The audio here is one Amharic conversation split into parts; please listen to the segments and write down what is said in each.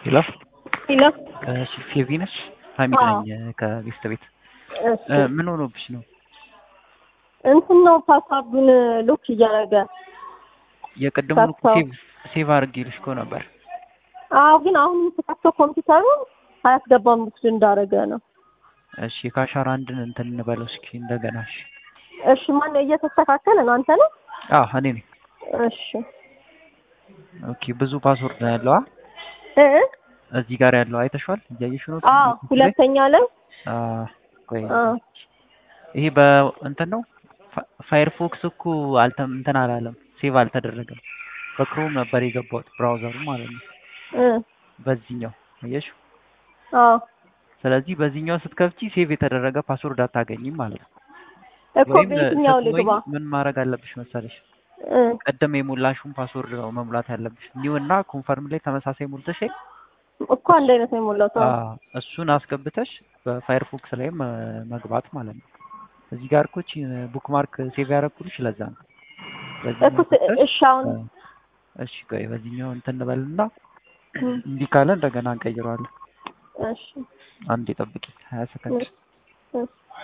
ሄሎ ሄሎ ፌቪ ነሽ? ሀሚድ አዎ። ነኝ ከቤስት ቤት። እሺ ምን ሆኖብሽ ነው? እንትን ነው ፓስዋርዱን ሎክ እያደረገ የቀደሙን እኮ ከፍተው። ሴቭ ሴቭ አድርጌልሽ እኮ ነበር። አዎ ግን አሁን የምትከፍተው ኮምፒውተሩ አያስገባም ቡክድ እንዳደረገ ነው እሺ ከአሻራ አንድን እንትን እንበለው እስኪ እንደገና። እሺ እሺ ማነው እየተስተካከለ ነው አንተ ነው አዎ እኔ ነኝ። እሺ ኦኬ ብዙ ፓስወርድ ነው ያለው። አ? እ እዚህ ጋር ያለው አይተሽዋል? እያየሽ ነው? አዎ ሁለተኛ ላይ አ ቆይ አ ይሄ በእንትን ነው ፋ- ፋየርፎክስ እኮ አልተም እንትን አላለም፣ ሴቭ አልተደረገም። በክሮም ነበር የገባሁት ብራውዘሩ ማለት ነው። እ በዚህኛው አየሽ። አዎ ስለዚህ በዚህኛው ስትከፍቺ ሴቭ የተደረገ ፓስወርድ አታገኝም ማለት ነው። እኮ ወይም በየትኛው ስትሞይ ልግባ ምን ማድረግ አለብሽ መሰለሽ? እ ቀደም የሞላሽውን ፓስወርድ ነው መሙላት ያለብሽ። ኒው እና ኮንፈርም ላይ ተመሳሳይ ሞልተሽ እኮ አንድ አይነት ነው የሞላው ሰው አ፣ እሱን አስገብተሽ በፋየርፎክስ ላይ መ- መግባት ማለት ነው። እዚህ ጋር እኮ እቺ ቡክማርክ ሴቭ ያደረኩልሽ ለዛ ነው። በዚህኛው እኮ ስ- ገብተሽ፣ እሺ አሁን አ፣ እሺ ቆይ በዚህኛው እንትን እንበልና እ እንዲህ ካለ እንደገና እንቀይረዋለን። እሺ አንዴ ጠብቂ፣ ሀያ ሰከንድ እ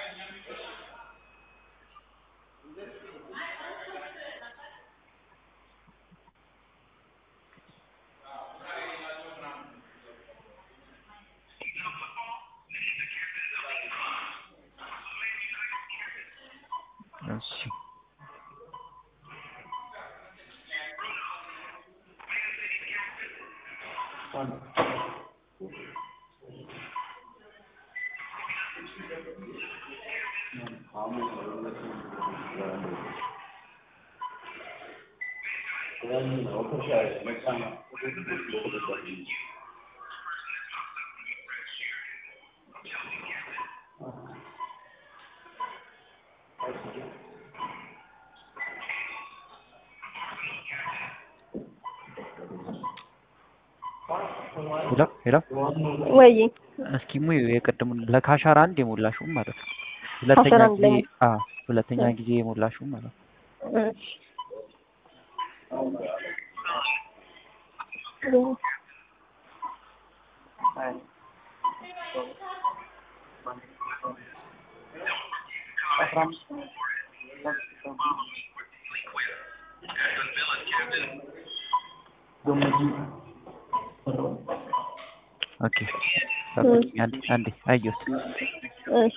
እሺ ሄሎ ሄሎ ወይ እስኪ ሙዩ የቅድሙን ለካሻራ አንድ የሞላሽው ማለት ነው። ሁለተኛ ካሻራ አንድ ጊዜ ላይ አ ሁለተኛ እ ጊዜ የሞላሽው ማለት ነው። እሺ ኦኬ ጠብቂኝ አንዴ አንዴ አየሁት። እሺ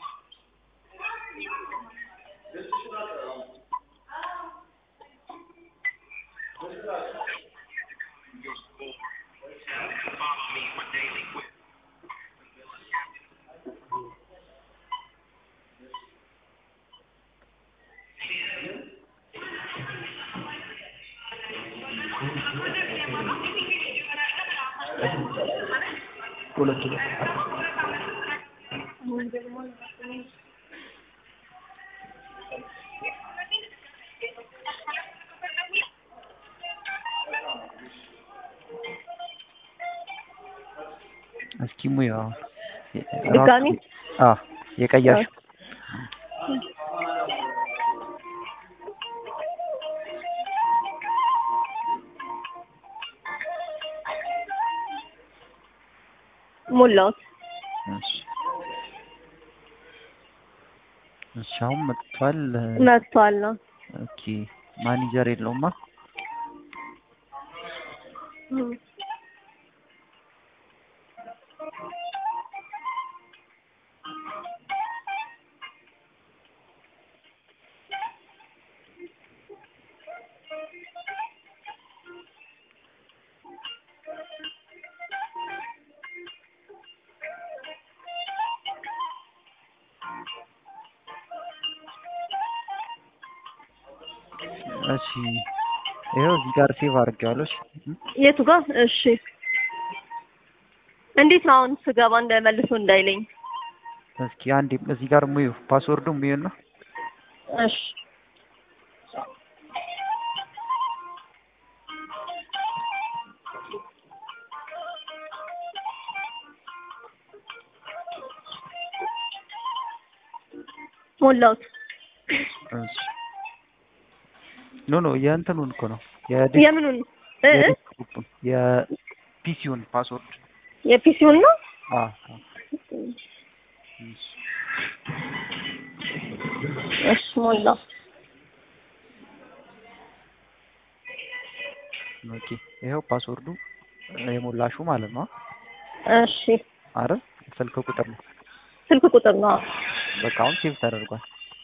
እስኪ ሙዩ አሁን ድጋሚ አ የቀየርሽው ሞላሁት እሺ እሺ አሁን መጥቷል። መጥቷል ነው ኦኬ ማኔጀር የለውማ። እ እሺ ይኸው እዚህ ጋር ሴቭ አድርጌዋለሁ። እሺ እ? የቱ ጋር እሺ እንዴት ነው አሁን ስገባ እንደመልሶ እንዳይለኝ እስኪ አንዴ እዚህ ጋር ሙዩ ፓስወርዱ ሙዩና እሺ ሞላሁት እሺ ኖ ኖ የእንትኑን እኮ ነው የምኑን እ እ? የዴስክቶፑን የፒ የፒሲውን ፓስወርድ የፒሲውን ነው። አ አ እሺ እሺ ሞላው። ኦኬ ይኸው ፓስወርዱ የሞላሹ ማለት ነው እሺ አይደል? ስልክ ቁጥር ነው። ስልክ ቁጥር ነው። በቃ አሁን ሴቭ ተደርጓል።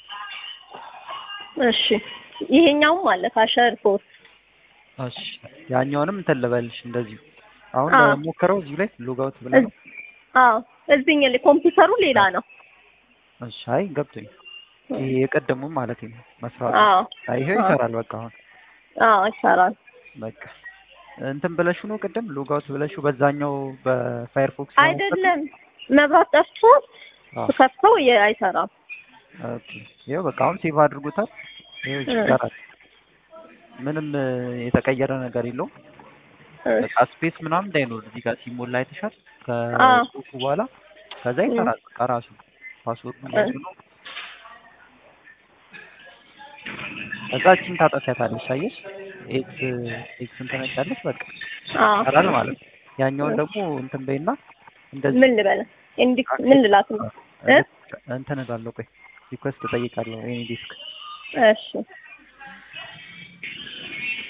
እሺ ይሄኛውም አለ ካሸር ፖስት እሺ ያኛውንም እንትን ልበልሽ እንደዚሁ አሁን አዎ። ሞክረው እዚሁ ላይ ሎጋውት ብለህ ነው። አዎ እዚህኛው ላይ ኮምፒውተሩ ሌላ ነው። እሺ አይ ገብቶኝ ይሄ የቀደሙም ማለት ነው መስራት አዎ አይ ይሄው አዎ። ይሰራል። በቃ አሁን አዎ ይሰራል። በቃ እንትን ብለሹ ነው ቅድም ሎጋውት ብለሹ በዛኛው በፋየርፎክስ ነው አይደለም መብራት ጠፍቶ አዎ። ከፍተው የ- አይሰራም። ኦኬ ይኸው በቃ አሁን ሴቭ አድርጉታል። ይኸው እ። ይሰራል። ምንም እ, የተቀየረ ነገር የለውም። በቃ ስፔስ ምናምን እንዳይኖር እዚህ ጋር ሲሞላ አይተሻል። አዎ። ከጽሁፉ በኋላ ከዛ ይሰራል በቃ ራሱ ፓስወርዱ እንደዚህ ነው። ከዛችን ታጠፊያታለሽ። አየሽ ኤክስ ኤክስን ትነጫለሽ። በቃ አዎ ይሰራል ማለት ነው። ያኛውን ደግሞ እንትን በይና እንደዚህ ምን ልበለ እንዲ ምን ልላት ነው? እ? እንትን እላለሁ። ቆይ ሪኩዌስት እጠይቃለሁ። ኤኒ ዲስክ እሺ